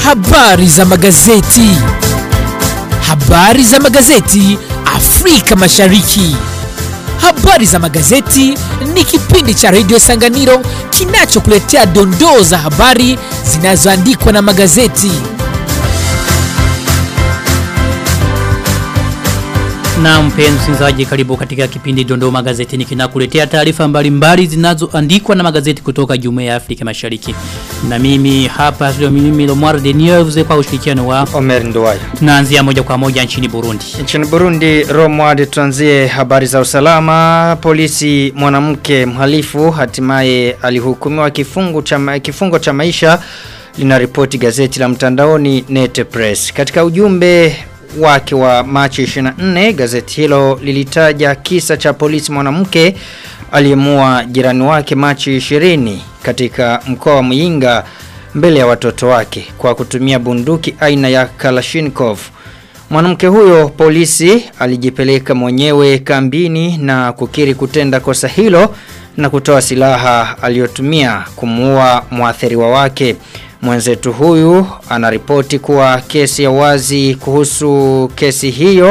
Habari za magazeti. Habari za magazeti Afrika Mashariki. Habari za magazeti ni kipindi cha redio Sanganiro kinachokuletea dondoo za habari zinazoandikwa na magazeti. Na mpenzi msikilizaji karibu katika kipindi Dondoo Magazetini kinakuletea taarifa mbalimbali zinazoandikwa na magazeti kutoka Jumuiya ya Afrika Mashariki. Na mimi hapa studio mimi Lomar de News kwa ushirikiano wa Omer Nduwayo. tunaanzia moja kwa moja nchini Burundi. Nchini Burundi, Romwad, tuanzie habari za usalama. Polisi mwanamke mhalifu hatimaye alihukumiwa kifungo cha, ma- kifungo cha maisha linaripoti gazeti la mtandaoni Nete Press. Katika ujumbe wake wa Machi 24, gazeti hilo lilitaja kisa cha polisi mwanamke aliyemua jirani wake Machi 20 katika mkoa wa Muyinga mbele ya watoto wake kwa kutumia bunduki aina ya Kalashnikov. Mwanamke huyo polisi alijipeleka mwenyewe kambini na kukiri kutenda kosa hilo na kutoa silaha aliyotumia kumuua mwathiriwa wake. Mwenzetu huyu anaripoti kuwa kesi ya wazi kuhusu kesi hiyo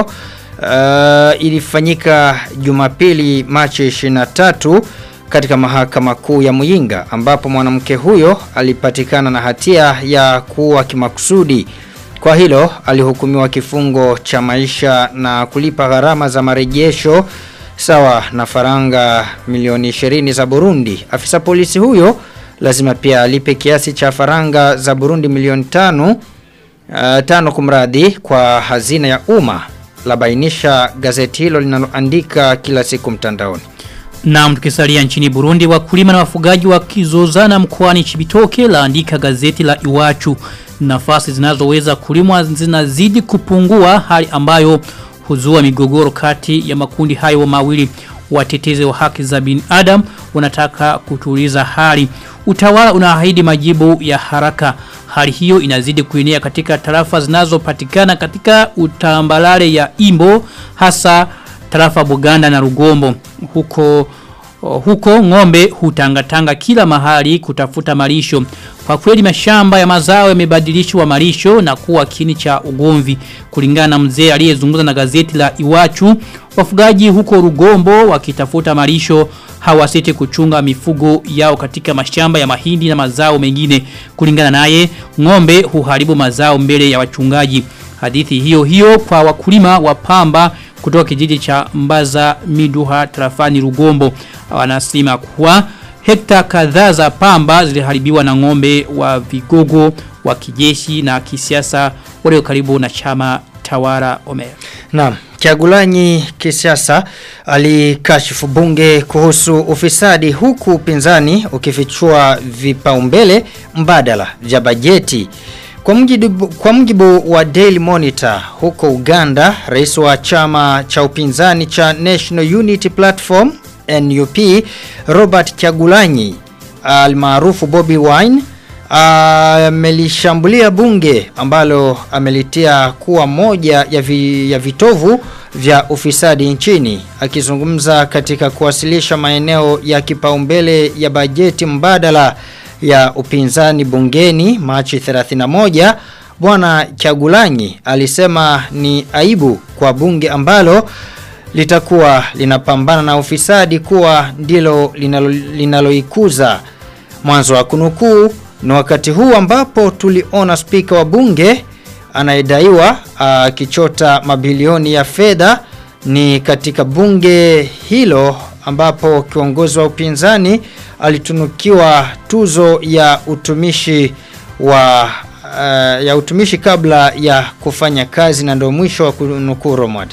uh, ilifanyika Jumapili Machi 23 katika mahakama kuu ya Muyinga ambapo mwanamke huyo alipatikana na hatia ya kuua kimakusudi. Kwa hilo alihukumiwa kifungo cha maisha na kulipa gharama za marejesho sawa na faranga milioni 20 za Burundi. Afisa polisi huyo lazima pia alipe kiasi cha faranga za Burundi milioni tano uh, tano kumradi kwa hazina ya umma labainisha gazeti hilo linaloandika kila siku mtandaoni. Na tukisalia nchini Burundi wakulima na wafugaji wakizozana mkoani Chibitoke laandika gazeti la Iwachu nafasi zinazoweza kulimwa zinazidi kupungua hali ambayo huzua migogoro kati ya makundi hayo mawili watetezi wa haki za binadamu wanataka kutuliza hali utawala unaahidi majibu ya haraka hali hiyo inazidi kuenea katika tarafa zinazopatikana katika utambalale ya Imbo hasa tarafa Buganda na Rugombo huko huko ng'ombe hutangatanga kila mahali kutafuta malisho. Kwa kweli mashamba ya mazao yamebadilishwa malisho na kuwa kini cha ugomvi. Kulingana na mzee aliyezungumza na gazeti la Iwachu, wafugaji huko Rugombo wakitafuta malisho hawasiti kuchunga mifugo yao katika mashamba ya mahindi na mazao mengine. Kulingana naye, ng'ombe huharibu mazao mbele ya wachungaji. Hadithi hiyo hiyo kwa wakulima wa pamba kutoka kijiji cha Mbaza Miduha tarafani Rugombo wanasema kuwa hekta kadhaa za pamba ziliharibiwa na ng'ombe wa vigogo wa kijeshi na kisiasa walio karibu na chama tawara Omer. Naam, Kiagulanyi kisiasa alikashifu bunge kuhusu ufisadi huku upinzani ukifichua vipaumbele mbadala vya bajeti. Kwa mjibu, kwa mjibu wa Daily Monitor huko Uganda, rais wa chama cha upinzani cha National Unity Platform NUP Robert Kyagulanyi almaarufu Bobby Wine amelishambulia bunge ambalo amelitia kuwa moja ya, vi, ya vitovu vya ufisadi nchini akizungumza katika kuwasilisha maeneo ya kipaumbele ya bajeti mbadala ya upinzani bungeni Machi 31 bwana Chagulanyi alisema ni aibu kwa bunge ambalo litakuwa linapambana na ufisadi kuwa ndilo linaloikuza linalo mwanzo wa kunukuu ni wakati huu ambapo tuliona spika wa bunge anayedaiwa akichota mabilioni ya fedha ni katika bunge hilo ambapo kiongozi wa upinzani alitunukiwa tuzo ya utumishi wa uh, ya utumishi kabla ya kufanya kazi na ndio mwisho wa kunukuu Romad.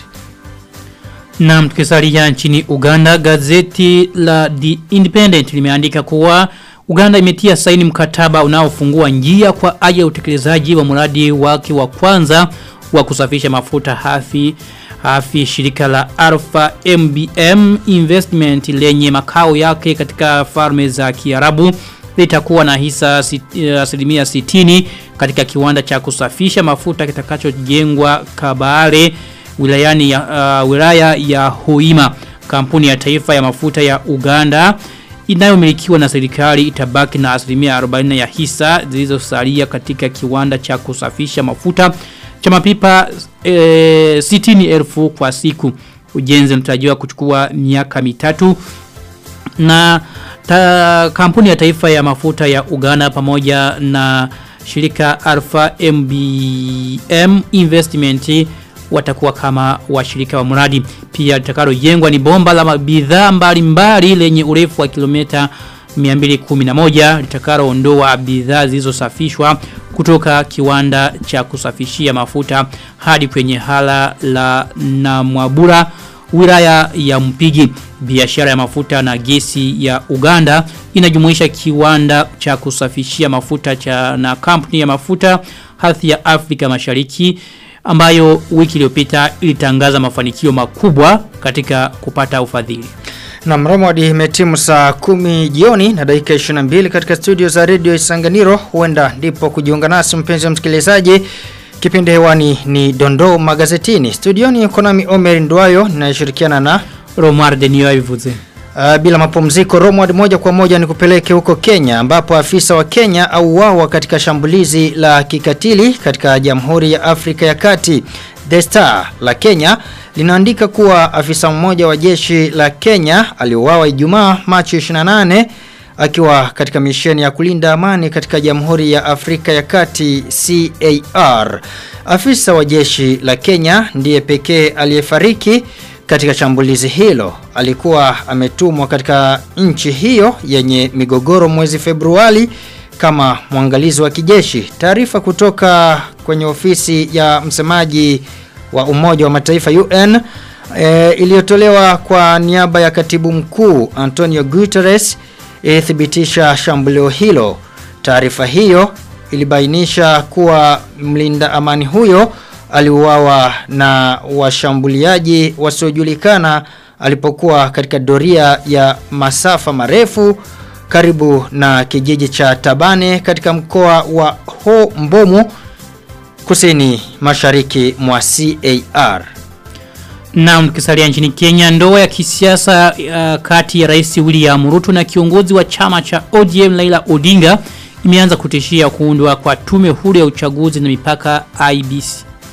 Na tukisalia nchini Uganda gazeti la The Independent limeandika kuwa Uganda imetia saini mkataba unaofungua njia kwa ajili ya utekelezaji wa mradi wake wa kwanza wa kusafisha mafuta hafi hafi shirika la Alpha MBM Investment lenye makao yake katika farme za Kiarabu litakuwa na hisa sit- asilimia 60 katika kiwanda cha kusafisha mafuta kitakachojengwa Kabale wilayani ya, uh, wilaya ya Hoima kampuni ya taifa ya mafuta ya Uganda inayomilikiwa na serikali itabaki na asilimia 40 ya hisa zilizosalia katika kiwanda cha kusafisha mafuta cha mapipa e, 60,000 kwa siku. Ujenzi unatarajiwa kuchukua miaka mitatu na ta, kampuni ya taifa ya mafuta ya Uganda pamoja na shirika Alpha MBM Investment watakuwa kama washirika wa mradi pia litakalojengwa ni bomba la bidhaa mbalimbali lenye urefu wa kilomita 211 litakaloondoa bidhaa zilizosafishwa kutoka kiwanda cha kusafishia mafuta hadi kwenye hala la Namwabura wilaya ya Mpigi biashara ya mafuta na gesi ya Uganda inajumuisha kiwanda cha kusafishia mafuta cha na kampuni ya mafuta hadhi ya Afrika Mashariki ambayo wiki iliyopita ilitangaza mafanikio makubwa katika kupata ufadhili. Na mromodi imetimu saa kumi jioni na dakika 22 katika studio za Radio Isanganiro huenda ndipo kujiunga nasi mpenzi wa msikilizaji Kipindi hewani ni Dondo Magazetini. Studioni yuko nami Omer Ndwayo ninayeshirikiana na Romar Denio Ivuze. Uh, bila mapumziko Romward moja kwa moja ni kupeleke huko Kenya ambapo afisa wa Kenya auawa katika shambulizi la kikatili katika Jamhuri ya Afrika ya Kati. The Star la Kenya linaandika kuwa afisa mmoja wa jeshi la Kenya aliuawa Ijumaa Machi 28 akiwa katika misheni ya kulinda amani katika Jamhuri ya Afrika ya Kati CAR. Afisa wa jeshi la Kenya ndiye pekee aliyefariki katika shambulizi hilo. Alikuwa ametumwa katika nchi hiyo yenye migogoro mwezi Februari kama mwangalizi wa kijeshi. Taarifa kutoka kwenye ofisi ya msemaji wa Umoja wa Mataifa UN e, iliyotolewa kwa niaba ya katibu mkuu Antonio Guterres ilithibitisha shambulio hilo. Taarifa hiyo ilibainisha kuwa mlinda amani huyo aliuawa na washambuliaji wasiojulikana alipokuwa katika doria ya masafa marefu karibu na kijiji cha Tabane katika mkoa wa Ho Mbomu kusini mashariki mwa CAR. Na tukisalia nchini Kenya ndoa ya kisiasa uh, kati ya Rais William Ruto na kiongozi wa chama cha ODM Laila Odinga imeanza kutishia kuundwa kwa tume huru ya uchaguzi na mipaka IBC.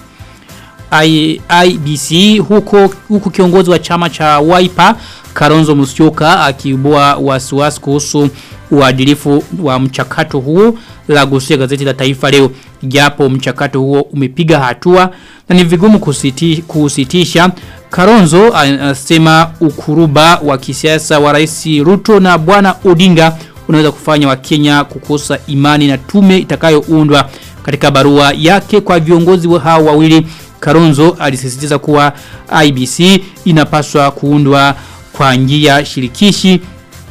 I, IBC huko huko kiongozi wa chama cha Wiper Karonzo Musyoka akiibua wasiwasi kuhusu uadilifu wa mchakato huo la gusia gazeti la Taifa leo japo mchakato huo umepiga hatua na ni vigumu kusiti, kusitisha Karonzo anasema ukuruba wa kisiasa wa Rais Ruto na bwana Odinga unaweza kufanya Wakenya kukosa imani na tume itakayoundwa katika barua yake kwa viongozi wa hao wawili Karonzo alisisitiza kuwa IBC inapaswa kuundwa kwa njia shirikishi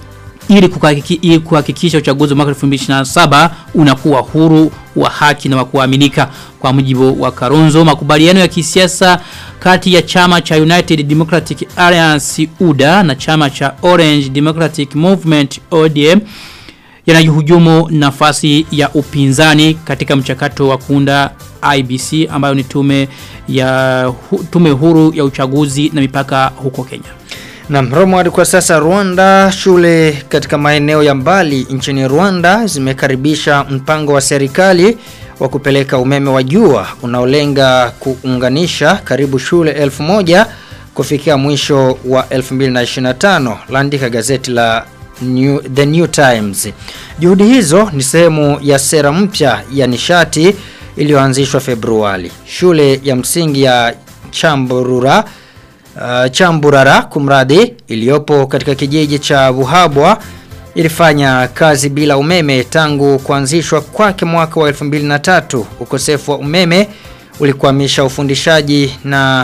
ili kuhakikisha uchaguzi wa mwaka 2027 unakuwa huru wa haki na wa kuaminika kwa mujibu wa Karonzo makubaliano ya kisiasa kati ya chama cha United Democratic Alliance UDA na chama cha Orange Democratic Movement ODM yanajuhujumu nafasi ya upinzani katika mchakato wa kuunda IBC ambayo ni tume ya hu, tume huru ya uchaguzi na mipaka huko Kenya. Na Romward kwa sasa Rwanda shule katika maeneo ya mbali nchini Rwanda zimekaribisha mpango wa serikali wa kupeleka umeme wa jua unaolenga kuunganisha karibu shule elfu moja kufikia mwisho wa 2025 laandika gazeti la New, The New Times. Juhudi hizo ni sehemu ya sera mpya ya nishati iliyoanzishwa Februari. Shule ya msingi ya Chamburura uh, Chamburara kumradi iliyopo katika kijiji cha Buhabwa ilifanya kazi bila umeme tangu kuanzishwa kwake mwaka wa 2003. Ukosefu wa umeme ulikwamisha ufundishaji na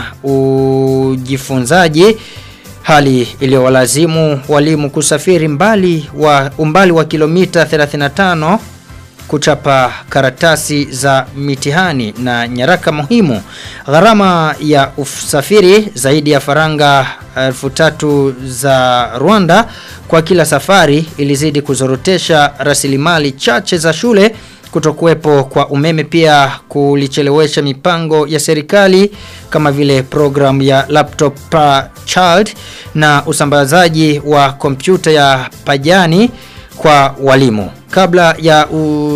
ujifunzaji hali iliyowalazimu walimu kusafiri mbali wa umbali wa kilomita 35 kuchapa karatasi za mitihani na nyaraka muhimu. Gharama ya usafiri zaidi ya faranga elfu tatu za Rwanda kwa kila safari ilizidi kuzorotesha rasilimali chache za shule kutokuwepo kwa umeme pia kulichelewesha mipango ya serikali kama vile program ya laptop per child na usambazaji wa kompyuta ya pajani kwa walimu. Kabla ya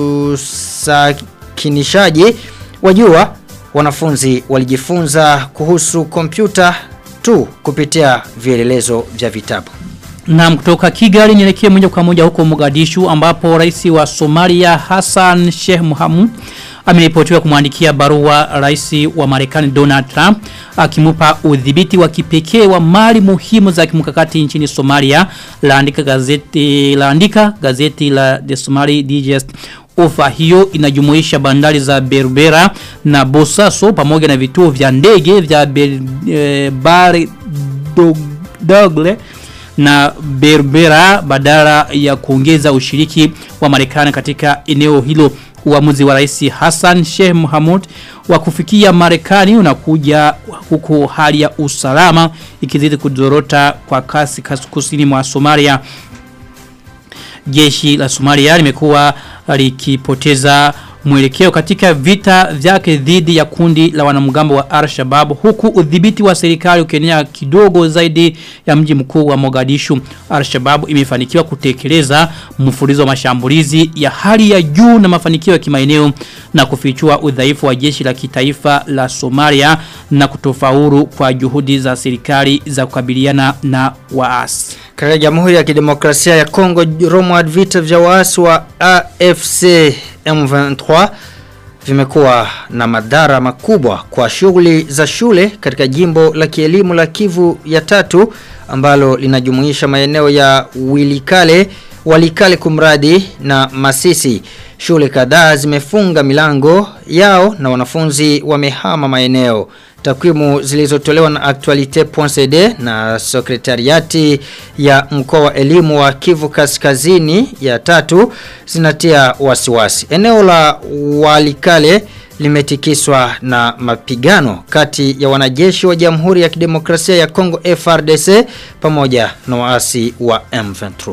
usakinishaji wajua wanafunzi walijifunza kuhusu kompyuta tu kupitia vielelezo vya vitabu. Na kutoka Kigali nielekee moja kwa moja huko Mogadishu ambapo rais wa Somalia Hassan Sheikh Mohamud ameripotiwa kumwandikia barua rais wa Marekani Donald Trump akimupa udhibiti wa kipekee wa mali muhimu za kimkakati nchini Somalia laandika gazeti laandika gazeti la The Somali Digest Ofa hiyo inajumuisha bandari za Berbera na Bosaso pamoja na vituo vya ndege vya Ber, e, Bari Dogle na Berbera badala ya kuongeza ushiriki wa Marekani katika eneo hilo uamuzi wa rais Hassan Sheikh Mohamud wa kufikia Marekani unakuja huku hali ya usalama ikizidi kudorota kwa kasi kusini mwa Somalia jeshi la Somalia limekuwa likipoteza mwelekeo katika vita vyake dhidi ya kundi la wanamgambo wa Al-Shabaab huku udhibiti wa serikali ukienea kidogo zaidi ya mji mkuu wa Mogadishu. Al-Shabaab imefanikiwa kutekeleza mfululizo wa mashambulizi ya hali ya juu na mafanikio ya kimaeneo na kufichua udhaifu wa jeshi la kitaifa la Somalia na kutofaulu kwa juhudi za serikali za kukabiliana na waasi. Katika Jamhuri ya Kidemokrasia ya Kongo, Romward vita vya waasi wa AFC M23 vimekuwa na madhara makubwa kwa shughuli za shule katika jimbo la kielimu la Kivu ya tatu ambalo linajumuisha maeneo ya Wilikale, Walikale kumradi na Masisi. Shule kadhaa zimefunga milango yao na wanafunzi wamehama maeneo. Takwimu zilizotolewa na Actualite.cd na sekretariati ya mkoa wa elimu wa Kivu Kaskazini ya tatu zinatia wasiwasi. Eneo la Walikale limetikiswa na mapigano kati ya wanajeshi wa Jamhuri ya Kidemokrasia ya Kongo FRDC pamoja na waasi wa M23.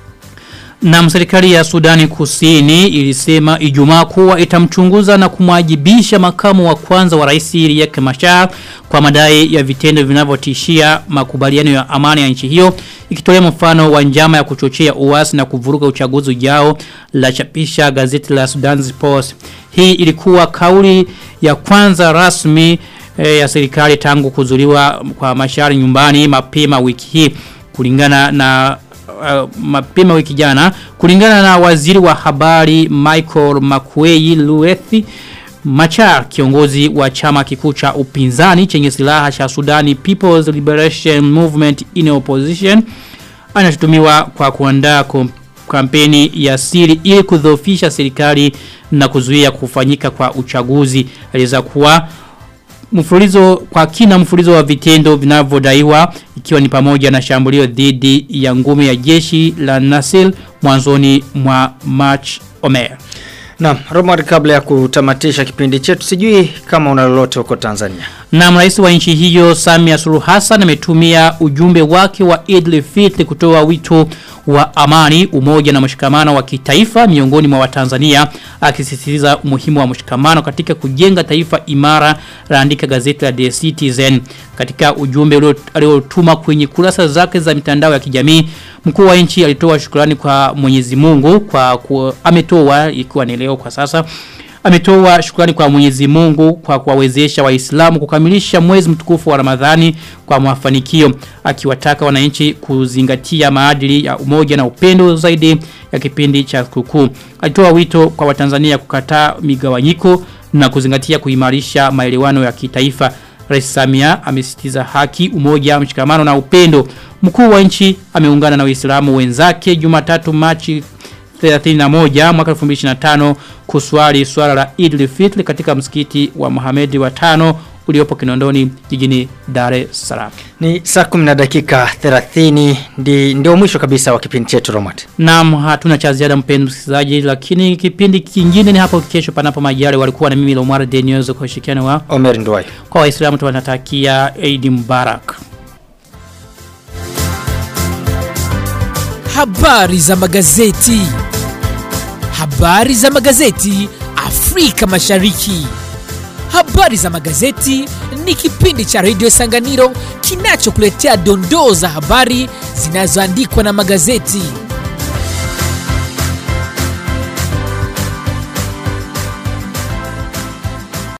Na serikali ya Sudani Kusini ilisema Ijumaa kuwa itamchunguza na kumwajibisha makamu wa kwanza wa rais Riek Machar kwa madai ya vitendo vinavyotishia makubaliano ya amani ya nchi hiyo ikitolea mfano wa njama ya kuchochea uasi na kuvuruga uchaguzi ujao la chapisha gazeti la Sudan Post. Hii ilikuwa kauli ya kwanza rasmi e, ya serikali tangu kuzuliwa kwa Machar nyumbani mapema wiki hii kulingana na uh, mapema wiki jana kulingana na waziri wa habari Michael Makwei Luethi Machar kiongozi wa chama kikuu cha upinzani chenye silaha cha Sudani People's Liberation Movement in Opposition anashutumiwa kwa kuandaa kampeni ya siri ili kudhoofisha serikali na kuzuia kufanyika kwa uchaguzi aliweza kuwa mfululizo kwa kina mfululizo wa vitendo vinavyodaiwa ikiwa ni pamoja na shambulio dhidi ya ngome ya jeshi la Nasil mwanzoni mwa March Omer. Na Romar kabla ya kutamatisha kipindi chetu sijui kama una lolote huko Tanzania. Na rais wa nchi hiyo Samia Suluhu Hassan ametumia ujumbe wake wa Idil Fitri kutoa wito wa amani, umoja na mshikamano wa kitaifa miongoni mwa Watanzania akisisitiza umuhimu wa mshikamano katika kujenga taifa imara laandika gazeti la The Citizen katika ujumbe aliotuma kwenye kurasa zake za mitandao ya kijamii mkuu wa nchi alitoa shukrani kwa Mwenyezi Mungu kwa ku, ametoa ikiwa ni leo kwa sasa ametoa shukrani kwa Mwenyezi Mungu kwa kuwawezesha Waislamu kukamilisha mwezi mtukufu wa Ramadhani kwa mafanikio akiwataka wananchi kuzingatia maadili ya umoja na upendo zaidi ya kipindi cha sikukuu. Alitoa wito kwa Watanzania kukataa migawanyiko na kuzingatia kuimarisha maelewano ya kitaifa. Rais Samia amesisitiza haki, umoja, mshikamano na upendo. Mkuu wa nchi ameungana na Waislamu wenzake Jumatatu Machi 31 mwaka 2025 kuswali swala la Eid al-Fitr katika msikiti wa Mohamed wa tano uliopo Kinondoni jijini Dar es Salaam. Ni saa 10 na dakika 30 ndi ndio mwisho kabisa wa kipindi chetu Romat. Naam, hatuna cha ziada mpenzi msikilizaji, lakini kipindi kingine ni hapo kesho panapo majali walikuwa na mimi Lomar Denius kwa ushirikiano wa Omer Ndwai. Kwa Waislamu tunatakia Eid Mubarak. Habari za magazeti. Habari za magazeti Afrika Mashariki. Habari za magazeti ni kipindi cha redio Sanganiro kinachokuletea dondoo za habari zinazoandikwa na magazeti.